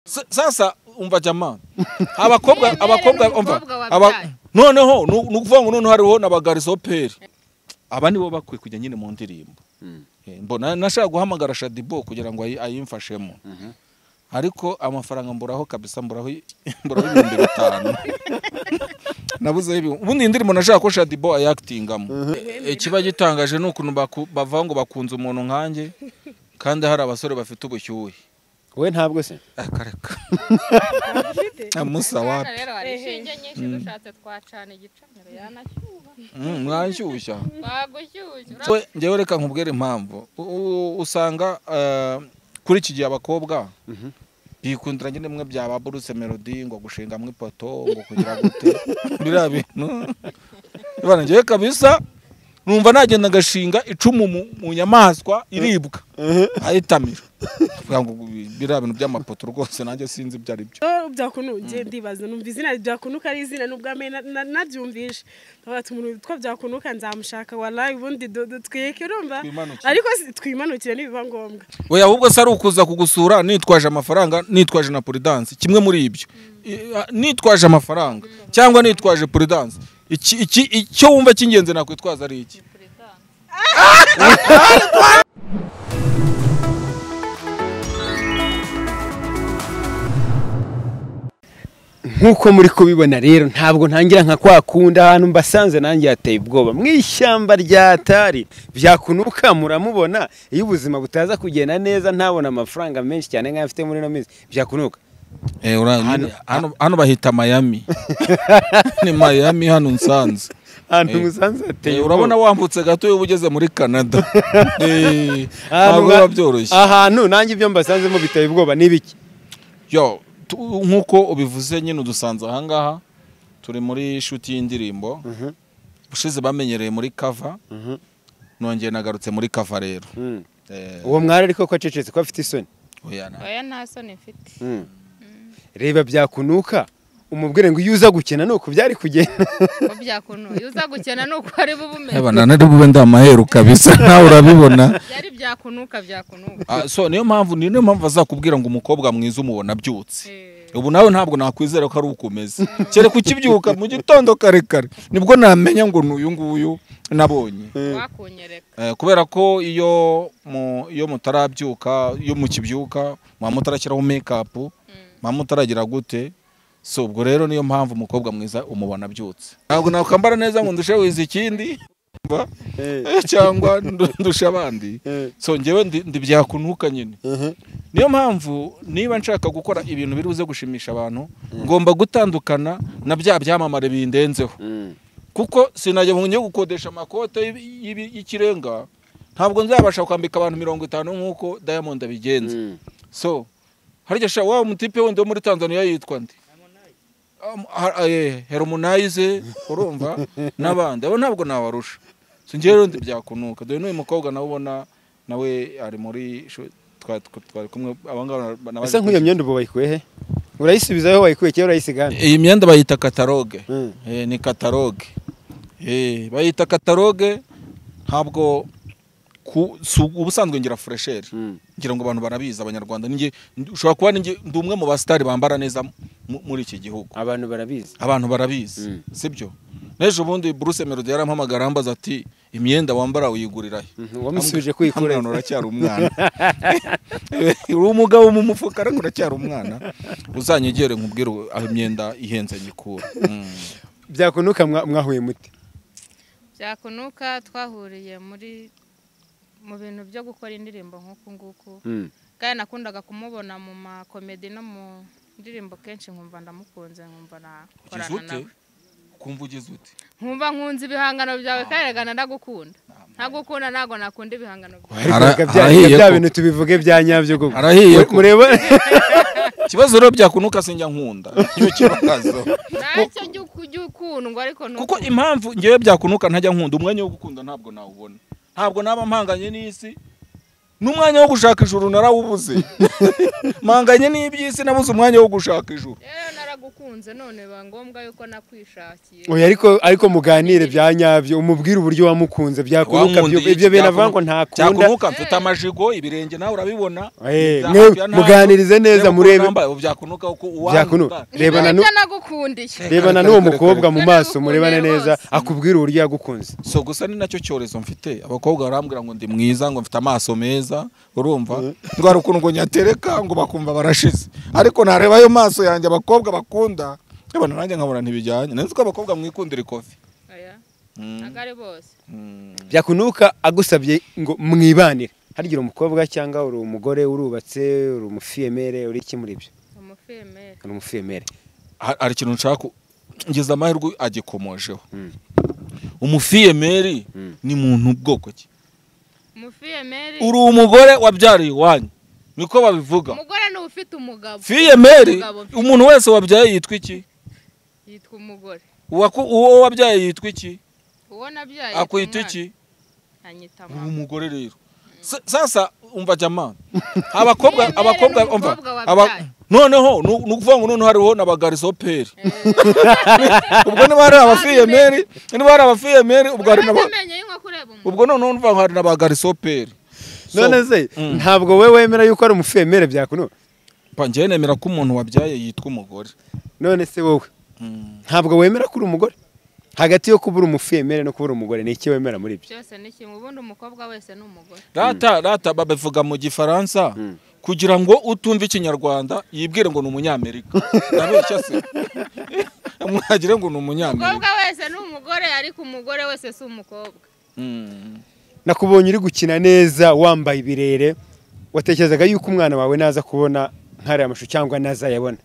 S- sasa umva jamani abakobwa Mwemere abakobwa n'umukobwa umva wabyaye. aba- noneho nu- ni ukuvuga ngo noneho hariho n'abagarisoperi aba nibo bakwiye kujya nyine mu ndirimbo Eh, mbona nashaka guhamagara shadibo kugira ngo ayi- ayimfashemo ariko amafaranga mburaho kabisa mburaho i- mburaho ibihumbi bitanu nabuzeho ibihumbi ubundi iyi ndirimbo nashaka ko shadibo ayakitingamo Eh, ikiba gitangaje ni ukuntu baku- bavuga ngo bakunze umuntu nkanjye kandi hari abasore bafite ubushyuhe we ntabwo se akareka amusa wapi rero hari inshinge nyinshi dushatse twacana igicaniro yanashyuha Mm, mwashyushya twagushyushya ura- we njyewe reka nkubwire impamvu U- u- usanga eh, kuri iki gihe abakobwa bikundira nyine mwe byaba buruse melody ngo gushinga mu ipoto ngo kugira gute biriya bintu Bana, njyewe kabisa numva nagenda ngashinga icumu mu, mu nyamaswa iribwa ayitamira Kugira ngo biriya bintu by'amapoto rwose nanjye sinzi ibyo ari byo byo byakuntu ngiye ndibaza numva izina byakunuka ari izina n'ubwa mbere na- na- nabyumvishe tuba umuntu witwa byakunuka nzamushaka warayi ubundi du- du- twiyeke urumva Twimanukire. ariko si- twimanukire nibiba ngombwa we ahubwo se ari ukuza kugusura nitwaje amafaranga nitwaje na puridanse kimwe muri ibyo I- a- nitwaje amafaranga cyangwa nitwaje puridanse iki iki icyo wumva cy'ingenzi nakwitwaza ari iki nk'uko muri kubibona rero ntabwo ntangira nka kwa kundi ahantu mbasanze nanjye hateye ubwoba mu ishyamba ryatari byakunuka muramubona iyo ubuzima butaza kugenda neza ntabona amafaranga menshi cyane nk'ayo afite muri ino minsi byakunuka Hano- hano hano bahita mayami ni mayami hano nsanze ahantu Eh, musanze hateye Eh, ubwoba urabona wambutse gato iyo uba ugeze muri canada Eh, Ahantu ntabwo nka- biba byoroshye ahantu nanjye ibyo mbasanzemo biteye ubwoba ni ibiki yo tu- nk'uko ubivuze nyine udusanze ahangaha turi muri shuti y'indirimbo ushize bamenyereye muri kava nongeye nagarutse muri kava rero Mm. Eh, uwo mwari ariko ko acecetse ko afite isoni oya na- oya nta soni mfite Mm. reba byakunuka umubwire ngo iyo uza gukina ni uku byari kugenda ko byakunuye iyo uza gukena ni uko ari bubumenya Eba, na nari bube ndi amaheru kabisa nawe urabibona byari byakunuka byakunuka Ah, so niyo mpamvu ni- niyo mpamvu azakubwira ngo umukobwa mwiza umubona abyutse Eh, ubu nawe ntabwo nakwizera ko ari ukomeze kereka ukibyuka mu gitondo kare kare nibwo namenya ngo ni uyu nguyu nabonye wakunyereka Eh, kubera ko iyo mu iyo mutarabyuka iyo mukibyuka muba mutarashyiraho make up muba mutaragira gute so ubwo rero niyo mpamvu umukobwa mwiza umubona abyutse ntabwo nakwambara neza ngo ndushe wiza ikindi mba, eh, cyangwa ndu- ndushe abandi so njyewe ndi, ndi byakunuka nyine niyo mpamvu niba nshaka gukora ibintu biri buze gushimisha abantu ngomba gutandukana na bya byamamare bindenzeho kuko sinajya mu njya gukodesha amakote y'ibi- y'ibi- y'ikirenga ntabwo nzabasha kwambika abantu mirongo itanu nk'uko diamond abigenza so harya sha wa mutipe wundi wo muri tanzania yitwa ndi Am- ha- eh, harmonize urumva n'abandi abo ntabwo nabarusha so njyewe rero ndi byakunuka dore n'uyu mukobwa nawe ubona nawe ari muri shu- twa- twa- twari kumwe abangaba ese nk'iyo myenda ubu bayikuye he urayisubizaho wayikuye kera urayisiga hano iyi myenda bayita kataloge Mm. Eh, ni kataloge Eh, bayita kataloge ntabwo ku- si ubu- ubusanzwe ngira furesheri ngira ngo abantu barabizi abanyarwanda ninjye ushobora kuba ninjye ndi umwe mu basitari bambara neza mu- muri iki gihugu abantu barabizi abantu barabizi Mm. sibyo n'ejo bundi buruse melody yarampamagara ambaza ati imyenda wambara uyigurira he wamusubije Hano kwikura hantu uracyari umwana uri umugabo mu mufuka ariko uracyari umwana uzanyegere nkubwire aho imyenda ihenze nyikura Mm. byakunuka mwa- mwahuye muti byakunuka twahuriye muri mu bintu byo gukora indirimbo nk'uku nguku kandi nakundaga kumubona mu makomedi no mu ndirimbo kenshi nkumva ndamukunze nkumva Ugize nakorana ute nawe ukumva ugize ute nkumva nkunze ibihangano byawe kandi erega ndagukunda ntagukunda ntabwo nakunda ibihangano byawe ariko Ara- reka bya- arahiye reka bya ko- bintu tubivuge bya nyabyo koko Arahiye Mu- ko- mureba ikibazo rero byakunuka sinjya nkunda nicyo kibazo ntacyo jya uku- jya ukundwa ariko ni kuko uku- impamvu ngewe byakunuka ntajya nkunda umwanya wo gukunda ntabwo nawubona ntabwo naba mpanganye n'isi n'umwanya wo gushaka ijuru narawubuze mpanganye n'iby'isi nabuze umwanya wo gushaka ijuru Rero ntagukunze none biba ngombwa yuko nakwishakiye oya ariko ariko muganire bya nyabyo umubwire uburyo wamukunze byakunuka Wankunda iki, ibyo bintu avuga ngo byakunuka- ntakunda byakunuka mfite amajigo ibirenge nawe urabibona Eh, Byakunuka mwe- ntabwo- muganirize neza, reba uko murebe- urambaye, ubu byakunuka uko uwanga byakunuka ungana. reba na nu- Ntacyo nagukundiye rebana Kare, n'uwo kare, kare, mukobwa kare. mu Kare, maso kare, murebane kare, neza bose. akubwire uburyo yagukunze so gusa ni nacyo cyorezo mfite abakobwa barambwira ngo ndi mwiza ngo mfite amaso meza urumva ndwara ukuntu ngo nyatereka ngo bakumva barashize ariko nareba ayo maso yanjye abakobwa bakunda nkabona nanjye nkabona ntibijyanye nzi ko abakobwa mwikundira ikofi Oya, Mm, ntabwo ari bose mm. byakunuka agusabye ngo mwibanire harigira umukobwa cyangwa uri umugore urubatse uri umufiyemere uri iki muri ibyo umufemeri uri umufiyemere Ha- hari ikintu nshaka ku- ngeze amahirwe agikomojeho Mm. umufiyemeri Mm. ni muntu bwoko ki umufemeri uri umugore wabyariye iwanyu niko babivuga umugore ni ufite umugabo fiyemeri Umugabo mfite- umuntu wese wabyaye yitwa iki yitwa umugore Uwaku- uwo wabyaye yitwa iki uwo nabyaye yitwa akwita umwana. iki anyita uri mama umugore rero Sa- sasa umva jamani abakobwa Fiyemeri abakobwa ni umva umukobwa aba- wabyaye. noneho nu- ni ukuvuga ngo noneho hariho na bagarisoperi Eh. ubwo niba hari abafiyemeri niba hari abafiyemeri ubwo hari na ba- Uramenye y'inko kureba umuntu. ubwo noneho umva ngo hari na bagarisoperi none se Mm. ntabwo we wemera yuko ari umufiyemere byakunuka njyewe nemera ko umuntu wabyaye yitwa umugore none se wowe Mm. ntabwo wemera ko uri umugore hagati yo kubura umufiyemere no kubura umugore ni iki wemera muri ibyo byose ni kimwe ubundi umukobwa wese ni umugore rata rata babivuga mu gifaransa Mm. kugira ngo utumva ikinyarwanda yibwire ngo ni umunyamerika ndabeshya se mwagire ngo ni umunyamerika umukobwa wese ni umugore ariko umugore wese si umukobwa Mm. nakubonye uri gukina neza wambaye ibirere watekerezaga yuko umwana wawe naza kubona nk'ariya mashusho cyangwa nazayabona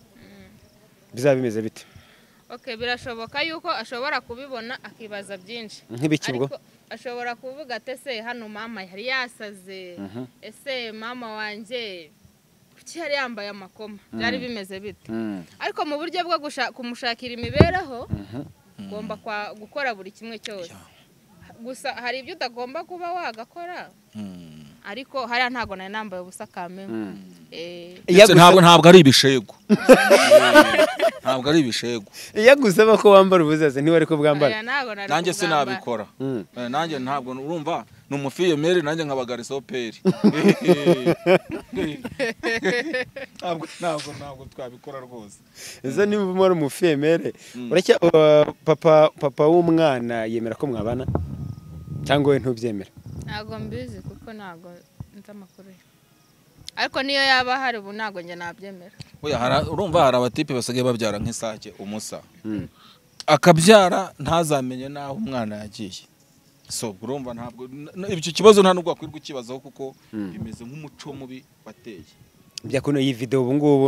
bizaba bimeze bite okay birashoboka yuko ashobora kubibona akibaza byinshi nk'ibiki ubwo ariko ashobora kuvuga ati ese hano mama yari yasaze ese mama wanjye kuki yari yambaye amakoma byari bimeze bite ariko mu buryo bwo gusha- kumushakira imibereho ugomba kwa- gukora buri kimwe cyose gusa hari ibyo utagomba kuba wagakora Mm. ariko hariya ntabwo nari nambaye ubusa kamembe Eh, Ndetse ntabwo ntabwo ari ibishego ntabwo ari ibishego yagusaba ko wambara ubuzaza ntiwari ko bwambara aya ntabwo nari nanjye kubwambara. sinabikora Mm. Eh, nanjye ntabwo urumva ni umufiyemeri nanjye nkaba garisoperi ntabwo ntabwo ntabwo twabikora rwose izo niba umara umufiyemere uracya uh, papa papa w'umwana yemera ko mwabana cyangwa we ntubyemera ntabwo mbizi kuko ntabwo nzi amakuru ye. ariko niyo yaba ahari ubu ntabwo njye nabyemera Oya, hari- urumva hari abatipe basigaye babyara nk'isake umusa Mm. akabyara ntazamenye n'aho umwana yagiye so urumva ntabwo n- ibyo kibazo nta nubwo wakwirwa ukibazaho kuko bimeze nk'umuco mubi wateye byakuno iyi video ubu ngubu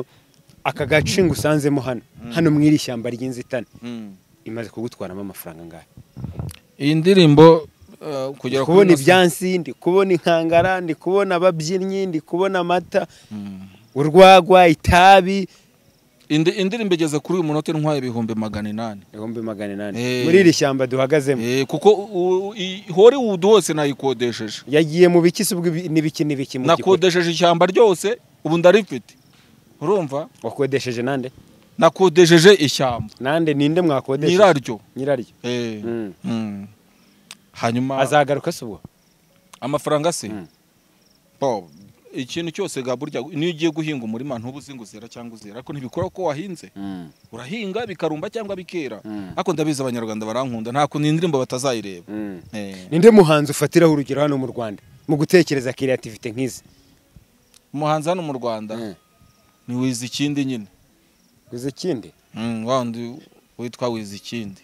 aka gace ngusanzemo hano hano mwiri ishyamba ry'inzitane Mm. imaze kugutwaramo amafaranga ngahe iyi ndirimbo eh, kugera kuri kubona Innocent- ibyansi ndi kubona inkangara ndi kubona ababyinnyi ndi kubona amata Mm. urwagwa itabi Indi- indirimbo igeze kuri uyu munota intwaye ibihumbi magana inani ibihumbi magana inani Eh. muri iri shyamba duhagazemo Eh, kuko u- u- i- hollywood hose nayikodesheje yagiye mu biki se ubwo ibi- n'ibiki n'ibiki mu gikorwa nakodesheje ishyamba ryose ubu ndarifite urumva wakodesheje nande nakodesheje ishyamba nande ninde mwakodesheje nyiraryo nyiraryo Eh, Mm. mm. hanyuma azagaruka se ubwo amafaranga se Mm. Bo, ikintu cyose ga burya niyo ugiye guhinga umurima ntuba uzi ngo uzera cyangwa uzera ariko ntibikora ko wahinze urahinga bikarumba cyangwa bikera Mm. ariko ndabizi abanyarwanda barankunda nta kuntu iyi ndirimbo batazayireba Mm. Eh, ninde muhanzi ufatiraho urugero hano mu rwanda mu gutekereza kiriyativite nk'izi umuhanzi hano mu rwanda ni wiza ikindi nyine uzi ikindi Mm, wa wundi witwa wiza ikindi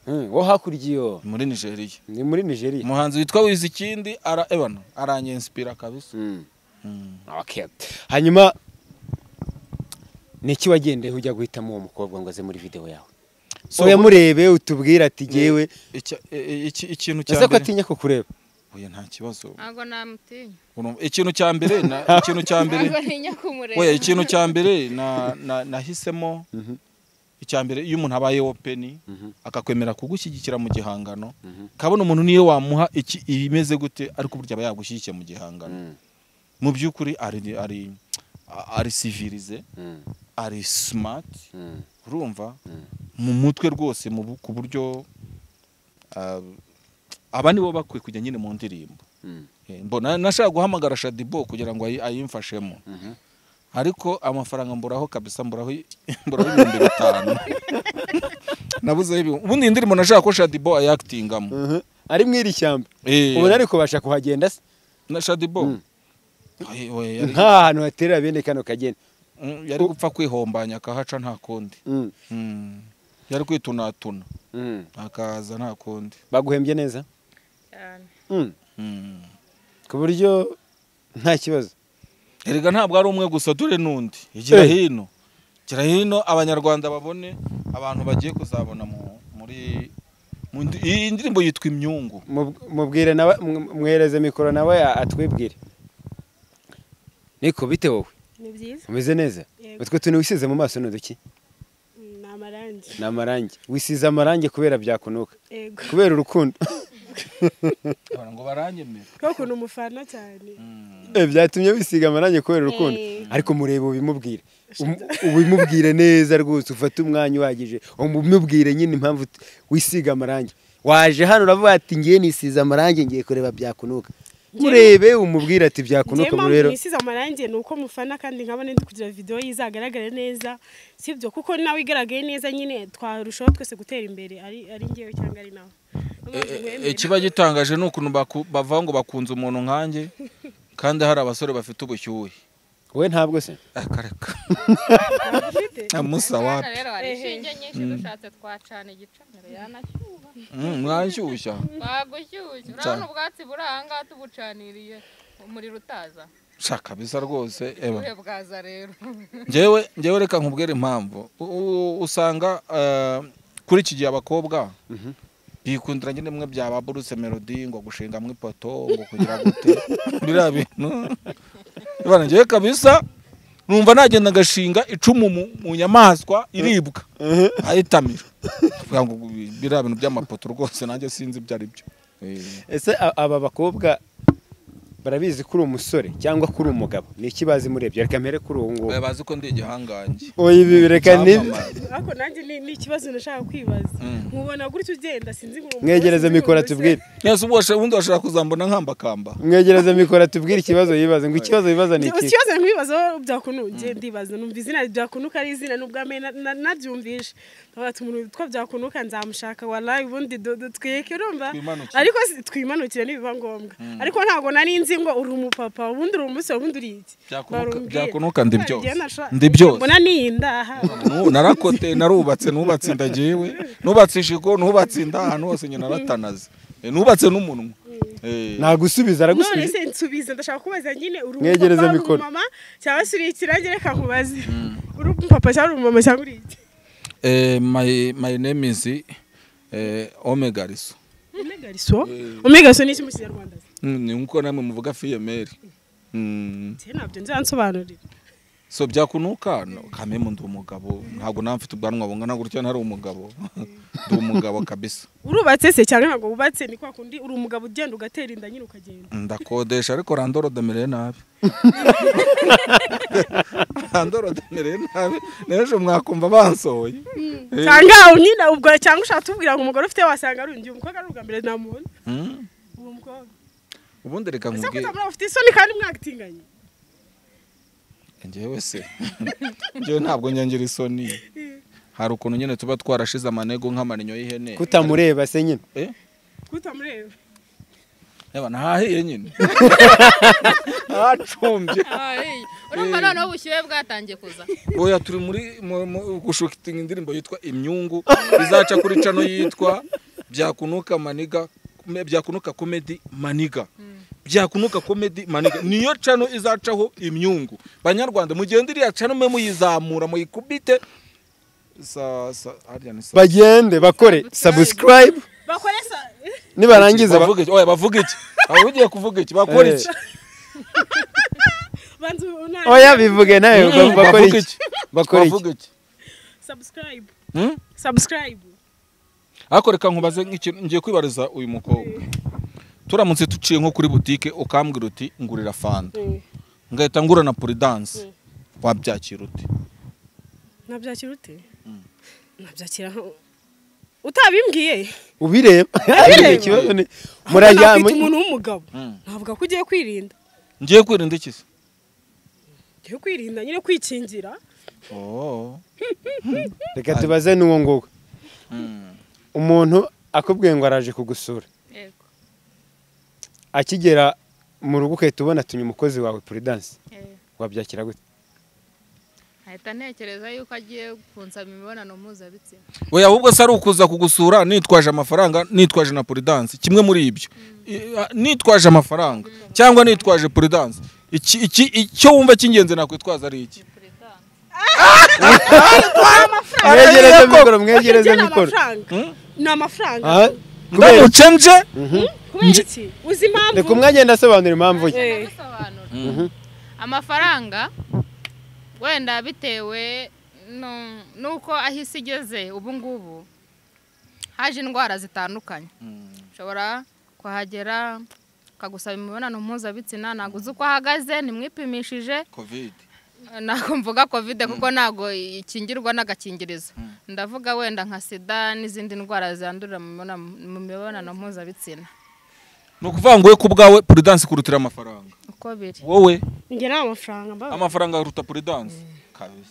Mm, wo hakurya iyo muri nigeria ni muri nigeria umuhanzi witwa wiza ikindi ara ebana aranyenspira kabisa Mm. Mm. Okay. hanyuma ni iki wagendeye ujya guhitamo uwo mukobwa ngo aze muri video yawe So, uyamurebe utubwire ati jyewe icya- e- e- iki- ikintu cya ese ko mbere atinya kukureba oya nta kibazo ntabwo namutinya Urumva, ikintu cya mbere na- ikintu cya mbere ntabwo ntinya kumureba oya ikintu cya mbere na- na- nahisemo icya mbere iyo umuntu abaye open akakwemera kugushyigikira mu gihangano kabona umuntu niyo wamuha iki imeze gute ariko burya aba yagushyigikiye mu gihangano mu by'ukuri ari ari ari civilize ari smart urumva mu mutwe rwose mu bu- ku buryo ah, aba nibo bakwiye kujya nyine mu ndirimbo Eh, mbona nashaka guhamagara shadibo kugira ngo ayi- ayimfashemo ariko amafaranga mburaho kabisa mburaho i- mburaho ibihumbi bitanu nabuzeho ibihumbi ubundi iyi ndirimbo nashaka ko shadibo ayakitingamo ari mu iri shyamba Eh, ubu ariko ubasha kuhagenda se na shadibo Ay, we, yari- nta hantu haterera bene kano kageni Mm, yari gupfa kwihombanya akahaca nta kundi Mm, Mm. yari kwitunatuna mm. akaza nta kundi baguhembye neza cyane Mm, Mm. ku buryo nta kibazo erega ntabwo ari umwe gusa dore n'undi igira Eh. hino gira hino abanyarwanda babone abantu bagiye kuzabona mu- muri mu ndi- iyi ndirimbo yitwa imyungu Mub- mubwire nawe mw- mwereze mikoro nawe a- atwibwire niko bite wowe ni byiza umeze neza Yego. utwo tuntu wisize mu maso ni uduki ni amarangi ni amarangi wisize amarangi kubera byakunuka yego kubera urukundo Bara ngo baranyemera kuko ukuntu umufana cyane Eh, byatumye wisiga amarangi kubera urukundo Eh. ariko mureba ubimubwire Um- ubimubwire neza rwose ufate umwanya uhagije umubwire nyine impamvu ut- wisiga amarangi waje hano uravuga ati ngiye nisize amarangi ngiye kureba byakunuka murebe umubwire ati njyewe byakunuka ubu mpamvu rero nisize amarangi ni uko mufana kandi nkabona ndi kugira videwo ye izagaragare neza sibyo kuko nawe igaragaye neza nyine twarushaho twese gutera imbere ari ari ngewe cyangwa ari nawe ikiba gitangaje ni ukuntu baku- bavuga ngo bakunze umuntu nkanjye kandi hari abasore bafite ubushyuhe wowe ntabwo se akareka amusa Hano wapi rero hari inshinge nyinshi dushatse twacana igicaniro yanashyuha Mm, mwashyushya twagushyushya urabona ubwatsi buri aha ngaha tubucaniriye umuriro utaza shaka bisa rwose eba ubuhe bwaza rero njyewe njyewe reka nkubwire impamvu U- u- usanga eh, kuri iki gihe abakobwa bikundira nyine mwe byaba buruse melody ngo gushinga mu ipoto ngo kugira gute biriya bintu Bana, njyewe kabisa numva nagenda ngashinga icumu mu, mu nyamaswa iribwa ayitamira Kugira ngo biriya bintu by'amapoto rwose nanjye sinzi ibyo ari byo Eh, ese a- aba bakobwa barabizi ko uri umusore cyangwa ko uri umugabo ni iki bazi murebye reka mpere kuri uwo nguwo bazi ko ndi igihangange oya ibi reka ni Icyamamare. ariko nanjye ni ni ikibazo nashaka kwibaza Mm. nkubona gutya ugenda sinzi ngo mwegereze mikoro tubwire Yes, ubwo washa- ubundi washaka kuzambona nkambakamba mwegereze mikoro tubwire ikibazo yibaza ngo ikibazo yibaza ni iki ikibazo nk'ibibazo byakunu njye ndibaza numva izina byakunuka ari izina nubwo amenye nabyumvishe tuba umuntu witwa byakunuka nzamushaka warayi ubundi do- do- twiyeke urumva Twimanukire. ariko si- twimanukire nibiba ngombwa ariko ntabwo nari nzi ngo uri umupapa ubundi uri umusore ubundi uri iki Byakunuka- Barumbwiye. Byakunuka ndi Hari igihe byose. nasha- Ndi byose. mbona n'iyi ndaha Nu- narakote narubatse nubatse inda njyewe nubatse ijigo nubatse inda ahantu hose nyine naratanaze Eh, nubatse n'umunwa Eh, nagusubiza none aragusubiza se nsubiza ndashaka kubaza nyine uri Mwegereze umupapa uri mikoro. umumama cyangwa se uri ikirange reka nkubaze uri umupapa cyangwa uri umumama cyangwa uri iki eh, my my name is eh, omega riso omegariso omegariso ni iki mu kinyarwanda Mm, ni nkuko namwe muvuga fiyemeri Mm, se ntabyo nzansobanurira so byakunuka no, kamemu ndi umugabo ntabwo nawe mfite ubwanwa bungana gutya ntari umugabo ndi umugabo kabisa urubatse se cyangwa ntabwo wubatse ni kwa kundi uri umugabo ugenda ugatera inda nyine ukagenda ndakodesha ariko randorodemereye nabi randorodemereye nabi n'ejo mwakumva bansohoye Eh. cyangwa nyine ubwo cyangwa ushaka tubwira ngo umugore ufite wasanga ari undi umukobwa ari ubwa mbere namubona Mm. uwo mukobwa ubundi reka ese nkubwire kutamura ufite isoni kandi mwagitinganye njyewe se njyewe ntabwo nyangira isoni hari ukuntu nyine tuba twarashize amanego nk'amarinyo y'ihene kutamureba se nyine Eh? kutamureba Eba, nahahiye nyine hacumbye urumva noneho ubushyuhe bwatangiye kuza oya turi muri mu- mu- gushukitinga indirimbo yitwa imyungu izaca kuri cano yitwa byakunuka maniga kume- byakunuka komedi maniga byakunuka komedi maniga niyo cano izacaho imyungu banyarwanda mugende iriya cano mwe muyizamura muyikubite sa sa harya ni sa bagende bakore sabusikarayibu bakoresha nibarangiza ba- bavuga iki oya bavuga iki aba ugiye kuvuga iki bakora iki banza oya bivuge nawe Mm, ba- bakore bavuga iki bakore iki bavuga iki sabusikarayibu Hmm? sabusikarayibu ariko reka nkubaze nk'ikintu ngiye kwibariza uyu mukobwa turamutse tuciye nko kuri butike ukambwira uti ngurira fanta ngahita ngura na puridanse wabyakira ute nabyakira ute nkabyakira nka- utabimbwiye ubireba Ubireba. ikibazo ni murajya murajya umuntu w'umugabo Mm. navuga ko ugiye kwirinda ngiye kwirinda iki se ugiye kwirinda nyine kwikingira Oh. reka tubaze n'uwo nguwo Mm. umuntu akubwiye ngo araje kugusura yego akigera mu rugo uhita ubona tumye umukozi wawe puridanse eh. wabyakira gute nkahita ntekereza yuko agiye kunsaba imibonano mpuzabitsina we ahubwo se ari ukuza kugusura nitwaje amafaranga nitwaje na puridanse kimwe muri ibyo I- a- nitwaje amafaranga cyangwa nitwaje puridanse iki iki icyo wumva cy'ingenzi nakwitwaza ari iki mwegereze mikoro mwegereze Ibyo ni mikoro amafaranga Mm. ni amafaranga Ah, kubera- ndamuce nje kubera iki uzi reka impamvu umwanya ndasobanura impamvu ye Eh. ndabisobanura amafaranga wenda bitewe nu- nuko aho isi igeze ubu ngubu haje indwara zitandukanye ushobora kuhagera ukagusaba imibonano mpuzabitsina ntabwo uzi uko ahagaze ntimwipimishije kovide ntabwo mvuga kovide kuko ntabwo ikingirwa n'agakingirizo ndavuga wenda nka sida n'izindi ndwara zandurira mu mibonano- mu mibonano mpuzabitsina ni ukuvuga ngo we ku bwawe puridanse kurutira amafaranga uko biri wowe njye nta mafaranga mbaho amafaranga aruta puridanse kabisa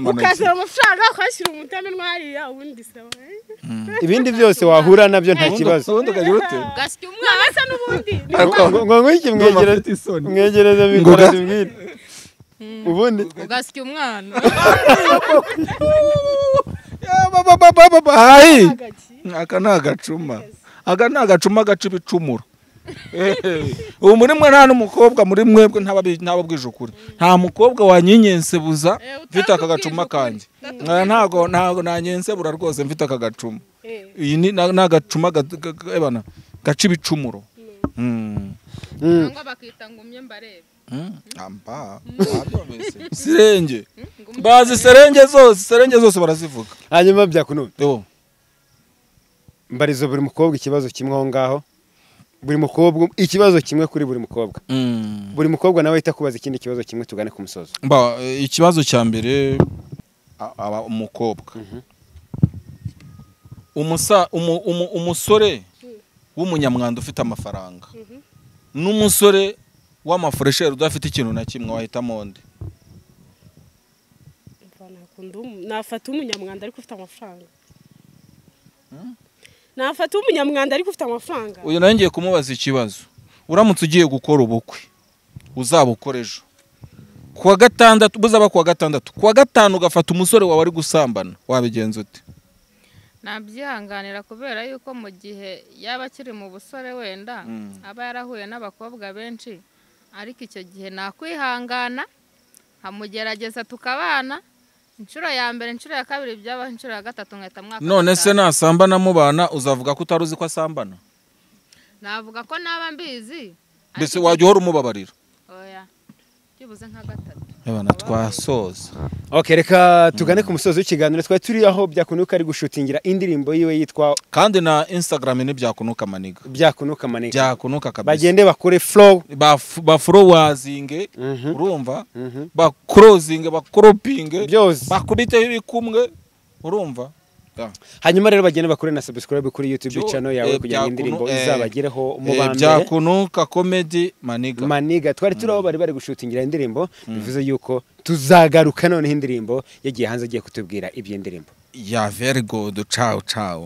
ukasaba amafaranga ukashyira umutamenwa hariya ubundi saba ibindi byose wahura nabyo nta gasya kibazo umwana mwabasa n'ubundi ni ngo ngo ngwiki mwegereze mwegereze mikoro tubwire ubundi ugasya umwana hayi agaki aka ni agacuma aka ni agacuma gaca ibicumuro Ehe. ubu muri mwe nta n'umukobwa muri mwebwe ntababi- ntababwije ukuri nta mukobwa wanyinyensebura Eh, mfite aka gacuma kanjye Eh, ntago ntago nanyensebura rwose mfite aka gacuma Eh. iyi ni ni agacuma ga- ga- ga- ebana, gaca ibicumuro Mm. Mm. cyangwa bakita ngo umye mbarebe Mm. Amba. Wabyumvise? sirenge bazi serenge zose serenge zose barazivuga hanyuma byakunuba Yo. mbariza buri mukobwa ikibazo kimwe aho ngaho buri mukobwa ikibazo kimwe kuri buri mukobwa Mm. buri mukobwa nawe ahita kubaza ikindi kibazo kimwe tugane ku musozo Mba, eh, ikibazo cya mbere a- aba umukobwa umusa umu- umu- umusore w'umunyamwanda ufite amafaranga n'umusore w'amafureshere udafite ikintu na kimwe wahitamo nde Mva, nakunda umu- nafata umunyamwanda ariko ufite amafaranga nafata umunyamwanda ariko ufite amafaranga uyu nawe ngiye kumubaza ikibazo uramutse ugiye gukora ubukwe uzabukora ejo kuwa gatandatu buzaba kuwa gatandatu kuwa gatanu ugafata umusore wawe ari gusambana wabigenza ute nabyihanganira kubera yuko mu gihe yaba akiri mu busore wenda aba yarahuye n'abakobwa benshi ariko icyo gihe nakwihangana nkamugerageza tukabana inshuro ya mbere inshuro ya kabiri byaba inshuro ya gatatu nkahita mwaka none se nasambana mubana uzavuga ko utari uzi ko asambana navuga ko naba mbizi mbese wajya uhora umubabarira oya byibuze nka gatatu Abana twasoza okay, reka tugane ku musozo w'ikiganiro twari turi aho byakunuka ari gushutingira indirimbo yiwe yitwa kandi na instagram ni byakunuka maniga byakunuka maneka byakunuka kabisa bagende bakore flow Baf- baforuwazinge Mhm, urumva mhm. bakorozinge bakoropinge byose bakubiteho ibikumwe urumva hanyuma rero bagende bakore na subscribe kuri youtube Byo- channel yawe eh, kugira ngo Byakunu- indirimbo eh, izabagereho mu Eh, ba mbere byakunuka comedy maniga maniga twari turi aho bari bari gushutingira indirimbo bivuze yuko tuzagaruka noneho indirimbo yagiye hanze agiye kutubwira iby'indirimbo ya very good ciao ciao